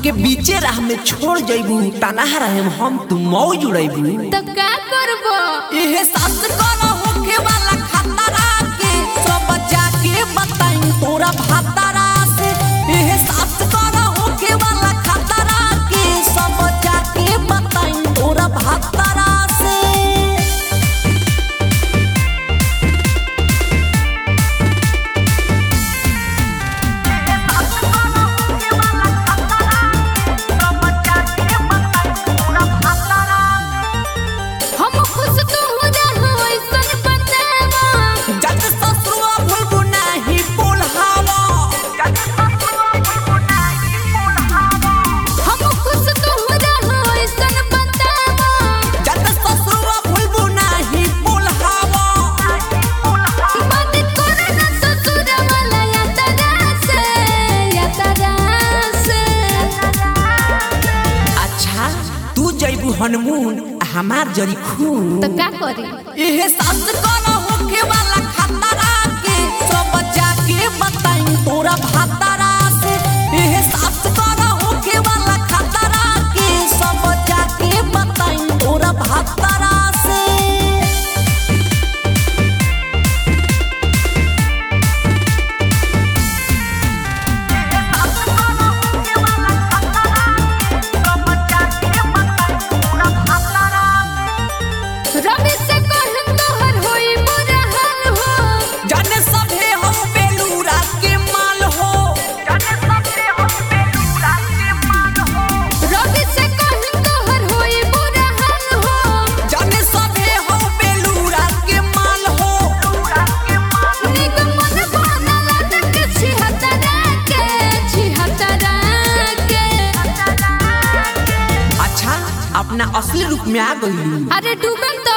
हमके बीचे राह में छोड़ जइबू तनहा रहे हम तू मौ जुड़ैबू तो का करबो एहे सास करा होखे वाला खतरा के सब जाके बताई तोरा भातारा से एहे सास करा होखे वाला खतरा के सब जाके बताई तोरा भातारा से हम खुश तो हो जा हो ऐसन बतावा जग ससुआ भूलबू नाही बोलहावा हम खुश तो हो जा हो ऐसन बतावा जग ससुआ भूलबू नाही बोलहावा बात करे ना ससुर वाला या तरा से या तरा से अच्छा तू जइबू हनमून हमार जरी खून तो का करी एहे सास करा होखे वाला खतरा के सब जाके बताई तोरा भातारा से एहे सास करा होखे वाला खतरा के सब जाके बताई तोरा भातारा से रवि से कहन तोहर होई बुरा हाल हो जाने सभे हम बेलूरा के माल हो रवि से कहन तोहर होई बुरा हाल हो जाने सभे हम बेलूरा के माल हो निगमन बनला के छिहत्तरा के छिहत्तरा के अच्छा अपना असली रूप में आ गई अरे डूबन तो